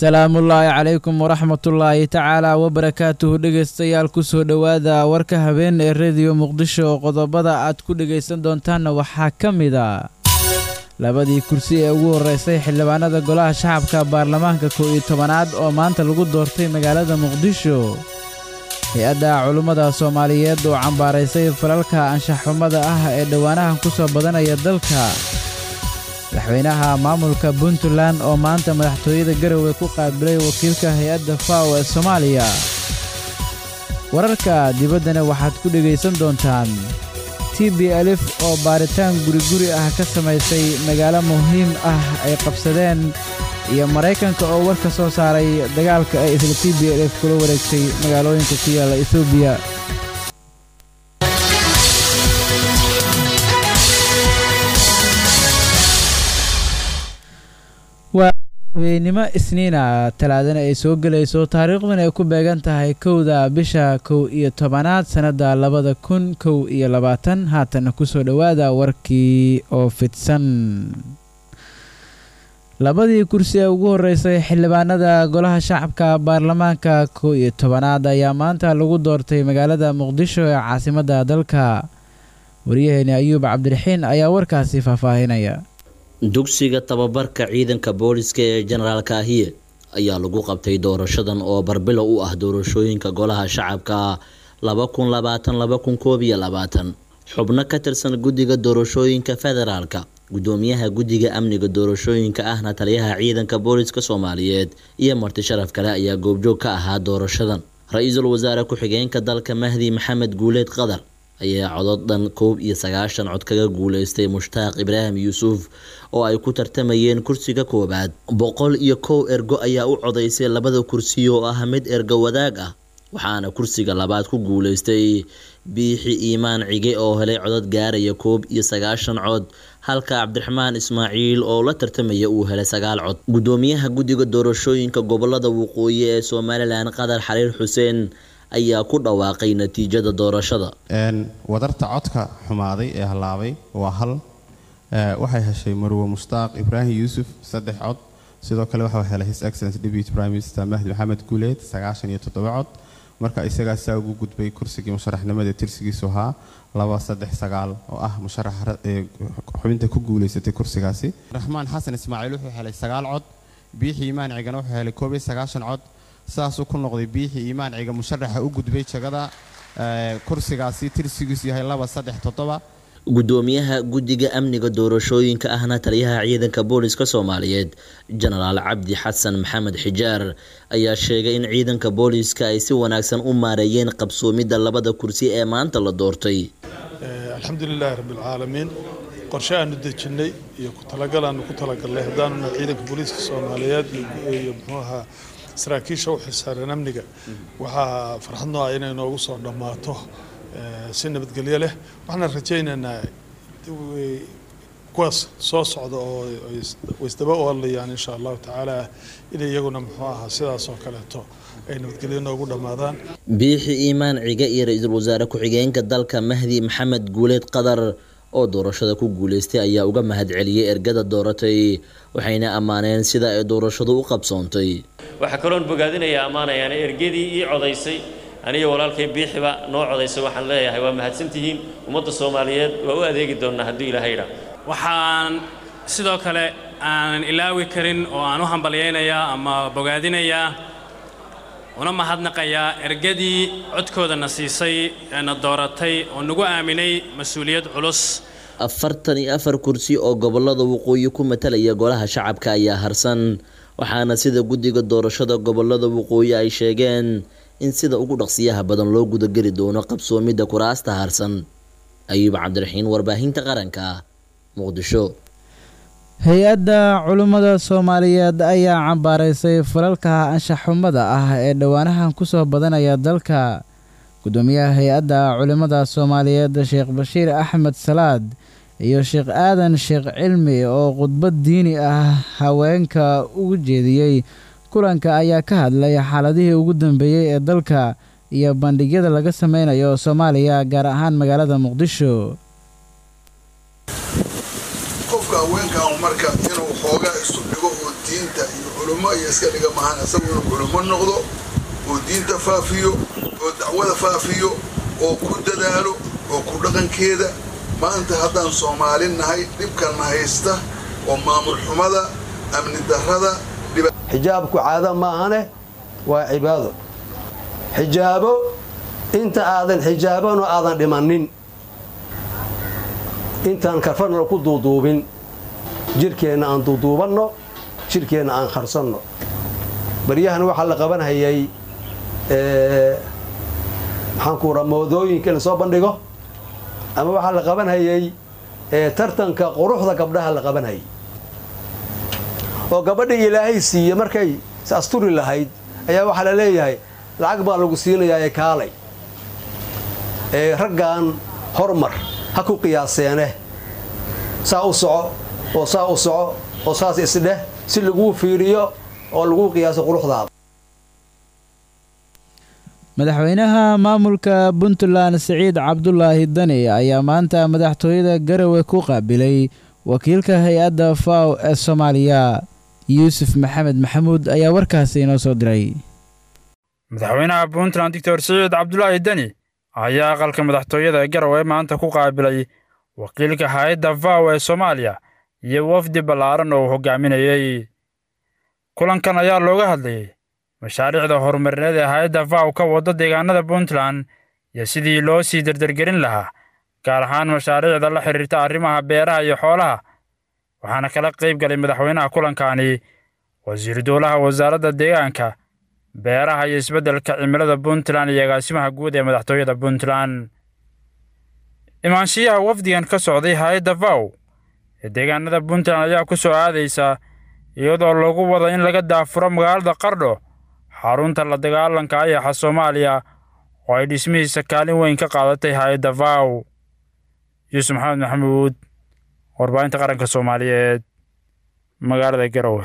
salaamullaahi calaykum waraxmatullaahi tacaala wabarakaatuhu dhegaystayaal kusoo dhowaada warka habeen ee rediyo muqdisho oo qodobada aad ku dhegaysan doontaanna waxaa ka mid a labadii kursi ee ugu horreysay xildhibaanada golaha shacabka baarlamaanka kow iyo tobanaad oo maanta lagu doortay magaalada muqdisho hay-adda culummada soomaaliyeed oo cambaaraysay falalka anshaxxumada ah ee dhowaanahan ku soo badanaya dalka madaxweynaha maamulka puntland oo maanta madaxtooyada garowe ku qaabilay wakiilka hay-adda faw ee soomaaliya wararka dibaddana waxaad ku dhegaysan doontaan t b alif oo baaritaan guriguri ah ka samaysay magaalo muhiim ah ay qabsadeen iyo maraykanka oo war ka soo saaray dagaalka ay isla t b alif kula wareegtay magaalooyinka ku yaalla etoobiya waa habeennimo isniina talaadana ay soo gelayso taariikhduna ay ku beegan tahay kowda bisha kow iyo tobanaad sannadda labada kun kow iyo labaatan haatana kusoo dhowaada warkii oo fidsan labadii kursi ee ugu horreysay xildhibaanada golaha shacabka baarlamaanka kow iyo tobanaad ayaa maanta lagu doortay magaalada muqdisho ee caasimadda dalka waryaheeni ayuub cabdiraxiin ayaa warkaasi faahfaahinaya dugsiga tababarka ciidanka booliska ee jenaraal kaahiye ayaa lagu qabtay doorashadan oo barbilow u ah doorashooyinka golaha shacabka laba kun labaatan laba kun koob iyo labaatan xubno ka tirsan guddiga doorashooyinka federaalka gudoomiyaha guddiga amniga doorashooyinka ahna taliyaha ciidanka booliska soomaaliyeed iyo marti sharaf kale ayaa goobjoog ka ahaa doorashadan ra-iisul wasaare ku-xigeenka dalka mahdi maxamed guuleed qadar ayaa codod dhan koob iyo sagaashan cod kaga guuleystay mushtaaq ibraahim yuusuf oo ay ku tartamayeen kursiga koowaad boqol iyo kow ergo ayaa u codaysay labada kursi oo ah mid ergo wadaag ah waxaana kursiga labaad ku guuleystay biixi iimaan cige oo helay codod gaaraya koob iyo sagaashan cod halka cabdiraxmaan ismaaciil oo la tartamaya uu helay sagaal cod gudoomiyaha guddiga doorashooyinka gobolada waqooyi ee somalilan qadar xaliil xuseen ayaa ku dhawaaqay natiijada doorashada wadarta codka xumaaday ee hallaabay waa hal waxay heshay marwe mushtaaq ibraahim yuusuf saddex cod sidoo kale waxaa helay his excellence deputy prime minister mahdi maxamed guuleed sagaashan iyo toddoba cod marka isagaasaa ugu gudbay kursigii musharaxnimada tirsigiisu ahaa laba saddex sagaal oo ah musharax xubinta ku guuleysatay kursigaasi raxmaan xasan ismaaciil wuxuu helay sagaal cod biixi imaan cigana wuxuu helay koob iyo sagaashan cod saasuu ku noqday biixi iimaan ciga musharaxa u gudbay jagada kursigaasi tirsigiisu yahay laba saddex toddoba gudoomiyaha guddiga amniga doorashooyinka ahna taliyaha ciidanka booliska soomaaliyeed jenaraal cabdi xasan maxamed xijaar ayaa sheegay in ciidanka booliska ay si wanaagsan u maareeyeen qabsoomidda labada kursi ee maanta la doortay alxamdulilaahi rabbilcaalamiin qorshe aanu dejinnay iyo ku talagal aanu ku talagalnay haddaanuna ciidanka booliiska soomaaliyeed iyo muxuu ahaa saraakiisha u xilsaaran amniga waxaa farxad noo ah inay noogu soo dhammaato si nabadgelyo leh waxaana rajaynaynaa kuwaas soo socda oo waisdaba oolayaan insha allahu tacaala inay iyaguna muxuu ahaa sidaas oo kaleeto ay nabadgelyo noogu dhammaadaan biixi iimaan ciga iyo ra-iisul wasaare ku-xigeenka dalka mahdi maxamed guuleed qadar oo doorashada ku guuleystay ayaa uga mahadceliyey ergada dooratay waxayna ammaaneen sida ay doorashadu u qabsoontay waxaa kaloon bogaadinaya ammaanayaan ergadii ii codaysay aniga walaalkay biixiba noo codaysay waxaan leeyahay waa mahadsantihiin ummadda soomaaliyeed waa u adeegi doonnaa hadduu ilaahay idhaa waxaan sidoo kale aanan ilaawi karin oo aan u hambalyaynayaa ama bogaadinayaa una mahadnaqayaa ergadii codkoodana siisay eena dooratay oo nagu aaminay mas-uuliyad culus afartan iyo afar kursi oo gobolada waqooyi ku matalaya golaha shacabka ayaa harsan waxaana sida guddiga doorashada gobolada waqooyi ay sheegeen in sida ugu dhaqsiyaha badan loo gudageli doono qabsoomidda kuraasta harsan ayuub cabdiraxiin warbaahinta qaranka muqdisho hay-adda culummada soomaaliyeed ayaa cambaaraysay falalka anshaxxumada ah ee dhowaanahan ku soo badanaya dalka gudoomiyaha hay-adda culimmada soomaaliyeed sheekh bashiir axmed salaad iyo sheekh aadan sheekh cilmi oo khudbad diini ah haweenka ugu jeediyey kulanka ayaa ka hadlay xaaladihii ugu dambeeyey ee dalka iyo bandhigyada laga sameynayo soomaaliya gaar ahaan magaalada muqdisho qofka haweenkan marka inuu xooga isu dhigo oo diinta iyo culummo iyo iska dhiga mahan isagu inuu culummo noqdo oo diinta faafiyo oo dacwada faafiyo oo ku dadaalo oo ku dhaqankeeda maanta haddaan soomaali nahay dhibkanna haysta oo maamul xumada amni darrada xijaabku caado maahane waa cibaado xijaabo inta aadan xijaabano aadan dhimannin intaan karfanna ku duuduubin jirhkeenna aan duuduubanno jirhkeenna aan qarsanno baryahan waxaa la qabanhayay maxaanku raa moodooyinka in la soo bandhigo ama waxaa la qabanhayay tartanka quruxda gabdhaha la qabanhayay oo gabadhii ilaahay siiye markay is asturi lahayd ayaa waxaa la leeyahay lacag baa lagu siinayaa ee kaalay ee raggan hormar ha ku qiyaaseene saa u soco oo saa u soco oo saas isdheh si laguu fiiriyo oo laguu qiyaaso quruxdaada madaxweynaha maamulka puntland siciid cabdulaahi dani ayaa maanta madaxtooyada garowe ku qaabilay wakiilka hay-adda faw ee soomaaliya yuusuf maxamed maxamuud ayaa warkaasi inoo soo diray madaxweynaha puntland doctor siciid cabdulaahi deni ayaa aqalka madaxtooyada garowe maanta ku qaabilay wakiilka hay-adda faw ee soomaaliya iyo wafdi ballaaran oo uu hogaaminayey kulankan ayaa looga hadlayey mashaariicda horumarineed ee hay-adda faw ka wadda deegaanada puntland iyo sidii loo sii dardargelin lahaa gaar ahaan mashaariicda la xidhiirta arrimaha beeraha iyo xoolaha waxaana kala qayb galay madaxweynaha kulankani wasiiru dowlaha wasaaradda deegaanka beeraha iyo isbeddelka cimilada puntland iyo agaasimaha guud ee madaxtooyada puntland imaanshiyaha wafdigan ka socday hay-adda faw ee deegaanada puntland ayaa ku soo aadaysa iyadoo lagu wado in laga daafuro magaalada qardho xarunta la dagaalanka ayaxa soomaaliya oo ay dhismihiisa kaalin weyn ka qaadatay hay-adda faw yuusuf maxamed maxamuud warbaahinta qaranka soomaaliyeed magaalada garowe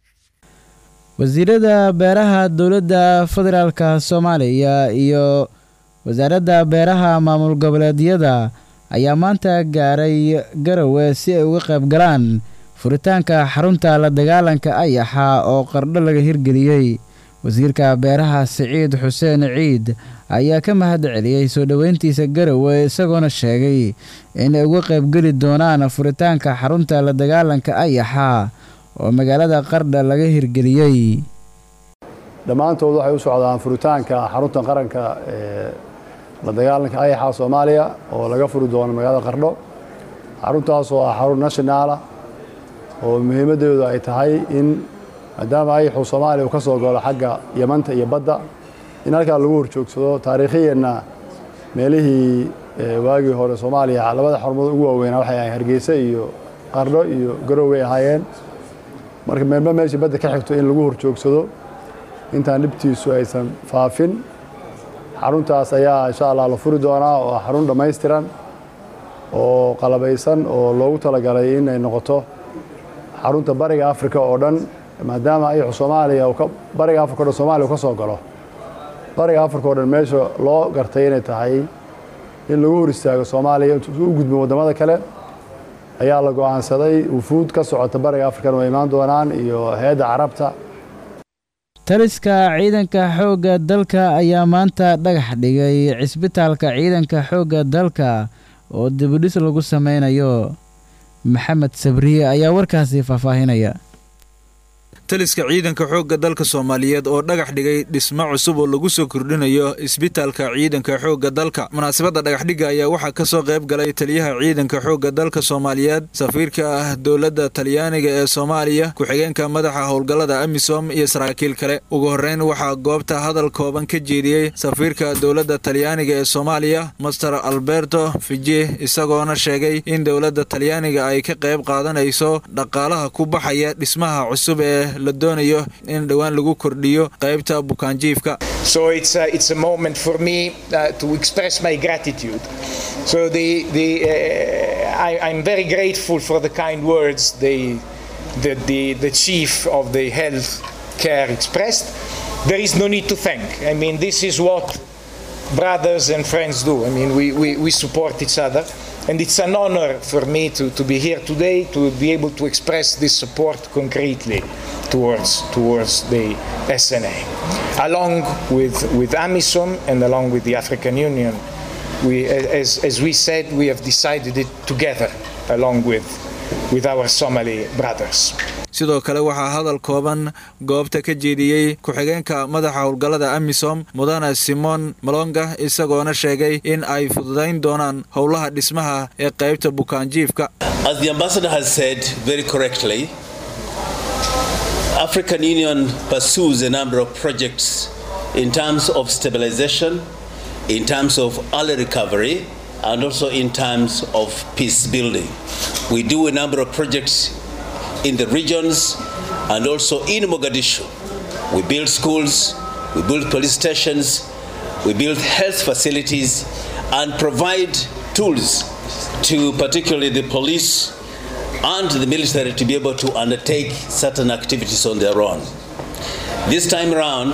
wasiirada beeraha dowladda federaalka soomaaliya iyo wasaaradda beeraha maamul goboleedyada ayaa maanta gaaray garowe si ay uga qayb galaan furitaanka xarunta la dagaalanka ayaxa oo qardho laga hirgeliyey wasiirka beeraha siciid xuseen ciid ayaa ka mahad celiyey soo dhoweyntiisa garowe isagoona sheegay inay uga qaybgeli doonaan furitaanka xarunta la dagaalanka ayaxa oo magaalada qardha laga hirgeliyey dhammaantood waxay u socdaan furitaanka xarunta qaranka ee la dagaalanka ayaxa soomaaliya oo laga furi doono magaalada qardho xaruntaas oo ah xarun nationaala oo muhiimaddeedu ay tahay in maadaama ayaxu soomaaliya uu ka soo galo xagga yamanta iyo badda in halkaa lagu horjoogsado taariikhiyanna meelihii waagii hore soomaaliya labada xarumood ugu waaweynaa waxay ahayn hargeysa iyo qardho iyo garoway ahaayeen marka meelba meeshii badda ka xigto in lagu horjoogsado intaan dhibtiisu aysan faafin xaruntaas ayaa insha allah la furi doonaa oo ah xarun dhammaystiran oo qalabaysan oo loogu talagalay inay noqoto xarunta bariga afrika oo dhan maadaama ayaxu soomaaliya bariga afrika o dhan somaaliya uu ka soo galo bariga afrika o dhan meesha loo gartay inay tahay in lagu hor istaago soomaaliya intuu u gudbin waddamada kale ayaa la go'aansaday wufuud ka socota bariga afrikana way imaan doonaan iyo hay-adda carabta taliska ciidanka xoogga dalka ayaa maanta dhagax dhigay cisbitaalka ciidanka xoogga dalka oo dibudhis lagu sameynayo maxamed sabriye ayaa warkaasi faahfaahinaya taliska ciidanka xoogga dalka soomaaliyeed oo dhagax dhigay dhismo cusub oo lagu soo kordhinayo isbitaalka ciidanka xoogga dalka munaasabadda dhagaxdhigga ayaa waxaa ka soo qayb galay taliyaha ciidanka xoogga dalka soomaaliyeed safiirka ah dowladda talyaaniga ee soomaaliya ku-xigeenka madaxa howlgallada amisom iyo saraakiil kale ugu horreyn waxaa goobta hadal kooban ka jeediyey safiirka dowladda talyaaniga ee soomaaliya master alberto fiji isagoona sheegay in dowladda talyaaniga ay ka qayb qaadanayso dhaqaalaha ku baxaya dhismaha cusub ee la doonayo in dhowaan lagu kordhiyo qaybta bukaanjiifka so it's a, it's a moment for me uh, to express my gratitude so the the uh, I, I'm very grateful for the kind words the the the, the chief of the health care expressed there is no need to thank I mean this is what brothers and friends do I mean we, we, we support each other And it's an honor for me to, to be here today to be able to express this support concretely towards, towards the SNA. Along with, with AMISOM and along with the African Union, we, as, as we said, we have decided it together along with, with our Somali brothers. sidoo kale waxaa hadal kooban goobta ka jeediyey ku-xigeenka madaxa howlgallada amisom mudane simon malonga isagoona sheegay in ay fududayn doonaan howlaha dhismaha ee qaybta bukaanjiifka As the ambassador has said very correctly, African Union pursues a number of projects in terms of stabilization, in terms of early recovery, and also in terms of peace building. We do a number of projects in the regions and also in Mogadishu. We build schools, we build police stations, we build health facilities, and provide tools to particularly the police and the military to be able to undertake certain activities on their own. This time around,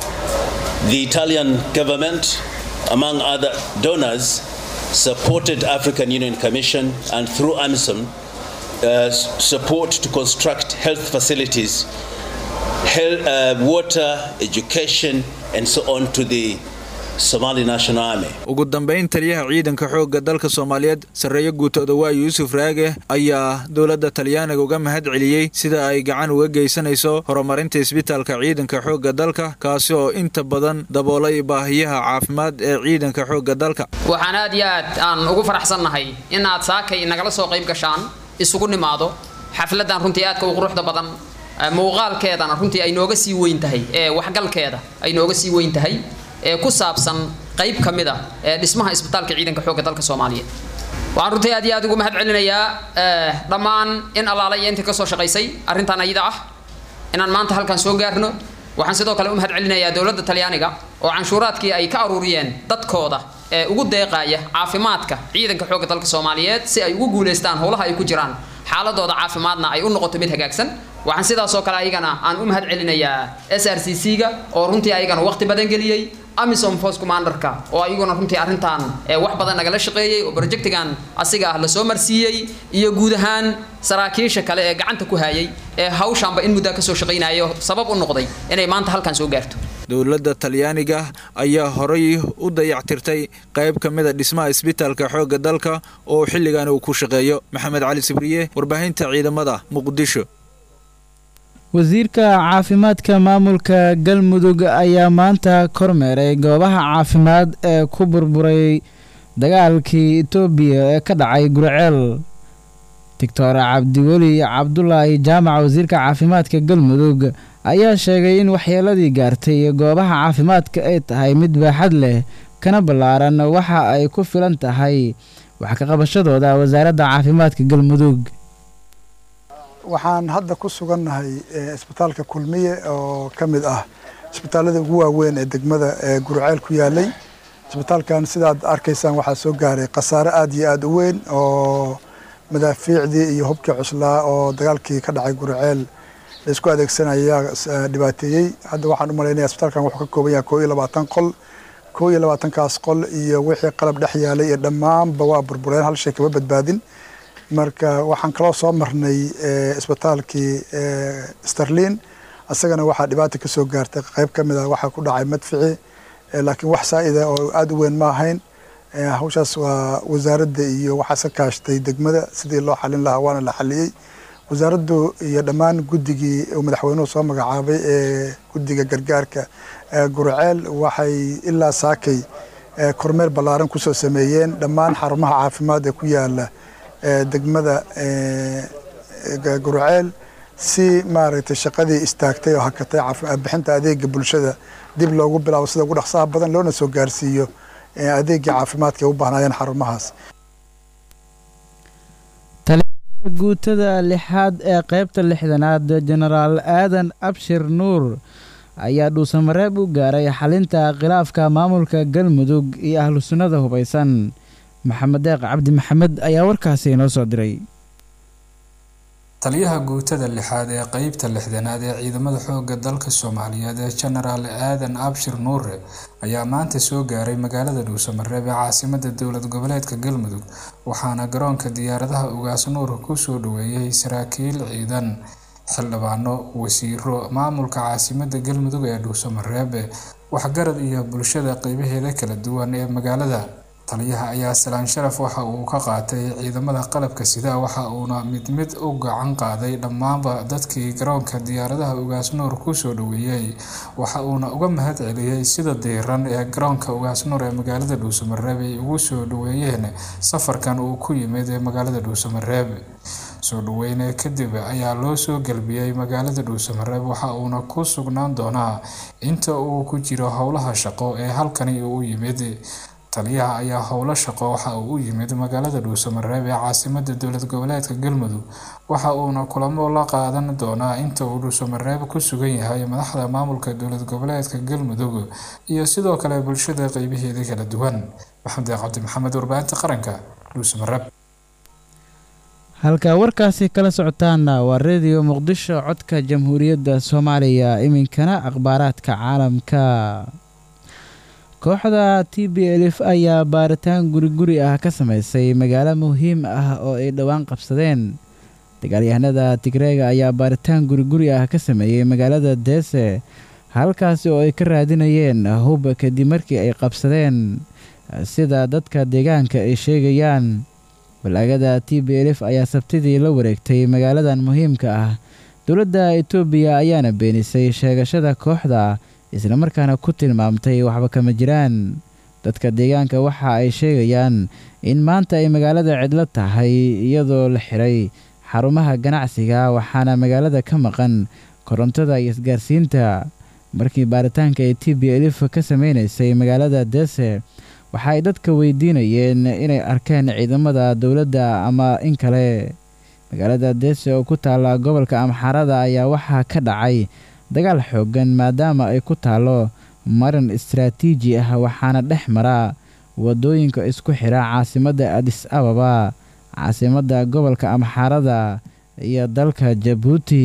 the Italian government, among other donors, supported African Union Commission and through AMISOM uh, support to construct health facilities, health, uh, water, education, and so on to the Somali National Army. ugu dambayn taliyaha ciidanka xoogga dalka soomaaliyeed sarreeyo guutooda waa yuusuf raage ayaa dowladda talyaaniga uga mahad celiyey sida ay gacan uga geysanayso horumarinta isbitaalka ciidanka xoogga dalka kaasi oo inta badan daboolay baahiyaha caafimaad ee ciidanka xoogga dalka waxaan aad iyo aad aan ugu faraxsannahay in aad saakay nagala soo qayb gashaan isugu nimaado xafladan runtii aadka u quruxda badan muuqaalkeedana runtii ay nooga sii weyn tahay ee waxgalkeeda ay nooga sii weyn tahay ee ku saabsan qayb ka mid a ee dhismaha isbitaalka ciidanka xoogga dalka soomaaliyeed waxaan runtii aad iyo aad ugu mahad celinayaa dhammaan in allaala iyo intii ka soo shaqaysay arrintan ayada ah inaan maanta halkan soo gaarno waxaan sidoo kale u mahad celinayaa dowladda talyaaniga oo canshuuraadkii ay ka aruuriyeen dadkooda ee ugu deeqaaya caafimaadka ciidanka xoogga dalka soomaaliyeed si ay ugu guulaystaan howlaha ay ku jiraan xaaladooda caafimaadna ay u noqoto mid hagaagsan waxaan sidaasoo kale ayagana aan u mahad celinayaa s r c c ga oo runtii ayagana waqti badan geliyey amisom force commanderka oo ayaguna runtii arrintan wax badan nagala shaqeeyey oo projectigan asiga ah lasoo marsiiyey iyo guud ahaan saraakiisha kale ee gacanta ku hayay ee hawshanba in muddaa kasoo shaqaynayo sabab u noqday inay maanta halkan soo gaarto dowladda talyaaniga ayaa horay u dayactirtay qayb ka mida dhismaha isbitaalka xoogga dalka oo xilligan uu ku shaqeeyo maxamed cali sibriye warbaahinta ciidamada muqdisho wasiirka caafimaadka maamulka galmudug ayaa maanta kormeeray goobaha caafimaad ee ku burburay dagaalkii etoobiya ee ka dhacay gurceel doctor cabdiweli cabdulaahi jaamac wasiirka caafimaadka galmudug ayaa sheegay in waxyeeladii gaartay goobaha caafimaadka ay tahay mid baaxad leh kana ballaaran waxa ay ku filan tahay wax ka qabashadooda wasaaradda caafimaadka galmudug waxaan hadda ku sugannahay isbitaalka kulmiye oo ka mid ah isbitaalada ugu waaweyn ee degmada ee gurceel ku yaalay isbitaalkan sidaad arkaysaan waxaa soo gaaray khasaare aad iyo aad u weyn oo madaafiicdii iyo hubkii cuslaa oo dagaalkii ka dhacay gurceel laisku adeegsanaya dhibaateeyey hadda waxaan u malaynaya isbitaalkan wuxuu ka kooban yahay koo iyo labaatan qol koo iyo labaatankaas qol iyo wixii qalab dhex yaalay iyo dhammaanba waa burbureen hal shay kama badbaadin marka waxaan kaloo soo marnay isbitaalkii sterlin isagana waxaa dhibaata kasoo gaartay qayb ka mid a waxaa ku dhacay madfici laakiin wax saa'ida oo aada u weyn ma ahayn hawshaas waa wasaaradda iyo waxaa ka kaashtay degmada sidii loo xalin lahaa waana la xaliyey wasaaraddu iyo dhammaan guddigii uu madaxweynuhu soo magacaabay ee guddiga gargaarka gurceel waxay ilaa saakay kormeer ballaaran kusoo sameeyeen dhammaan xarumaha caafimaad ee ku yaala degmada gurceel si maaragtay shaqadii istaagtay oo hakatay bixinta adeega bulshada dib loogu bilaabo sida ugu dhaqsaha badan loona soo gaarsiiyo adeegii caafimaadka ay u baahnaayeen xarumahaas taliyaha guutada lixaad ee qaybta lixdanaad jenaraal aadan abshir nuur ayaa dhuusamareeb u gaaray xalinta khilaafka maamulka galmudug iyo ahlu sunnada hubaysan maxamed deeq cabdi maxamed ayaa warkaasi inoo soo diray taliyaha guutada lixaad ee qeybta lixdanaad ee ciidamada xoogga dalka soomaaliyeed ee jenaraal aadan abshir nuure ayaa maanta soo gaaray magaalada dhuusamareeb ee caasimada dowlad goboleedka galmudug waxaana garoonka diyaaradaha ugaas nuur kusoo dhaweeyay saraakiil ciidan xildhibaano wasiiro maamulka caasimada galmudug ee dhuusamareeb waxgarad iyo bulshada qeybaheeda kala duwan ee magaalada taliyaha ayaa salaan sharaf waxa uu ka qaatay ciidamada qalabka sida waxa uuna mid mid u gacan qaaday dhammaanba dadkii garoonka diyaaradaha ugaas nuur kusoo dhaweeyey waxa uuna uga mahad celiyey sida diiran ee garoonka ugaas nuur ee magaalada dhuusamareeb ay ugu soo dhaweeyeen safarkan uu ku yimid ee magaalada dhuusamareeb soo dhaweyne kadib ayaa loo soo galbiyey magaalada dhuusamareeb waxa uuna ku sugnaan doonaa inta uu ku jiro howlaha shaqo ee halkani uu yimid taliyaha ayaa howlo shaqo waxa uu u yimid magaalada dhuusamareeb ee caasimada dowlad goboleedka galmudug waxa uuna kulamo la qaadan doonaa inta uu dhuusamareeb ku sugan yahay madaxda maamulka dowlad goboleedka galmudug iyo sidoo kale bulshada qeybaheeda kala duwan maxamed cabdi maxamed warbaahinta qaranka dhuusamareeb halka warkaasi kala socotaana waa redio muqdisho codka jamhuuriyadda soomaaliya iminkana akhbaaraadka caalamka kooxda t b elif ayaa baaritaan guri guri ah ka sameysay magaalo muhiim ah oo ay dhowaan qabsadeen dagaalyahanada tigreega ayaa baaritaan guri guri ah ka sameeyey magaalada deese halkaasi oo ay ka raadinayeen hub kadib markii ay qabsadeen sida dadka deegaanka ay sheegayaan balaagada t b elif ayaa sabtidii la wareegtay magaaladan muhiimka ah dowladda etoobiya ayaana beenisay sheegashada kooxda islamarkaana ku tilmaamtay waxba kama jiraan dadka deegaanka waxa ay sheegayaan in maanta ay magaalada cidlo tahay iyadoo la xiray xarumaha ganacsiga waxaana magaalada ka maqan korontada iyo isgaarsiinta markii baaritaanka ay t b elif ka sameynaysay magaalada dese waxa ay dadka weydiinayeen inay arkeen ciidamada dowladda ama in kale magaalada dese oo ku taalla gobolka amxaarada ayaa waxaa ka dhacay dagaal xooggan maadaama ay ku taallo marin istaraatiiji ah waxaana dhex mara wadooyinka isku xira caasimadda adis ababa caasimadda gobolka amxaarada iyo dalka jabuuti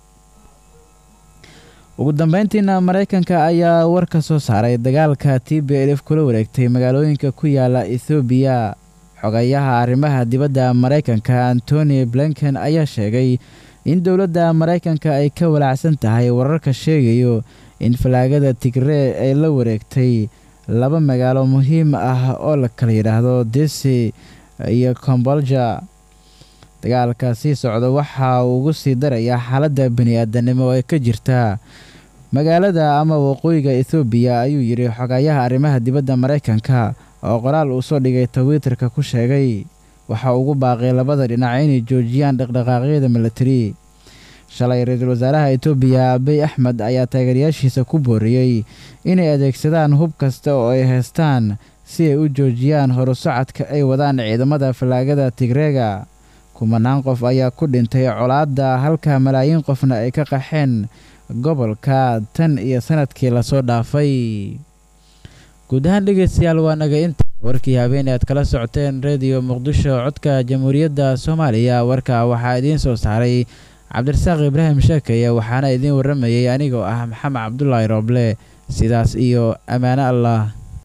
ugu dambeyntiina maraykanka ayaa war ka soo saaray dagaalka t b elif kula wareegtay magaalooyinka ku yaala ethoobiya xogayaha arrimaha dibadda maraykanka antony blinken ayaa sheegay in dowladda maraykanka ay ka walaacsan tahay wararka sheegayo in falaagada tigree ay la wareegtay laba magaalo muhiim ah oo la kala yidhaahdo desi iyo kombolja dagaalka sii socda waxa uu ugu sii darayaa xaaladda bani-aadanimo ee ka jirta magaalada ama waqooyiga ethoobiya ayuu yidhi xogayaha arrimaha dibadda maraykanka oo qoraal uu soo dhigay twitterka ku sheegay waxa ugu baaqay labada dhinac inay joojiyaan dhaqdhaqaaqyada milatari shalay ra-iisul wasaaraha etoobiya abiy axmed ayaa taageerayaashiisa ku booriyey inay adeegsadaan hub kasta oo ay haystaan si ay u joojiyaan horusocodka ay wadaan ciidamada fallaagada tigreega kumanaan qof ayaa ku dhintay colaadda halka malaayiin qofna ay ka qaxeen gobolka tan iyo sanadkii lasoo dhaafay guud ahaan dhegeystayaal waa naga inta warkii habeen aad kala socoteen rediyo muqdisho codka jamhuuriyadda soomaaliya warka waxaa idiin soo saaray cabdirasaaq ibraahim sheekeye waxaana idiin warramayay anigoo ah maxamed cabdulaahi rooble sidaas iyo ammaano allah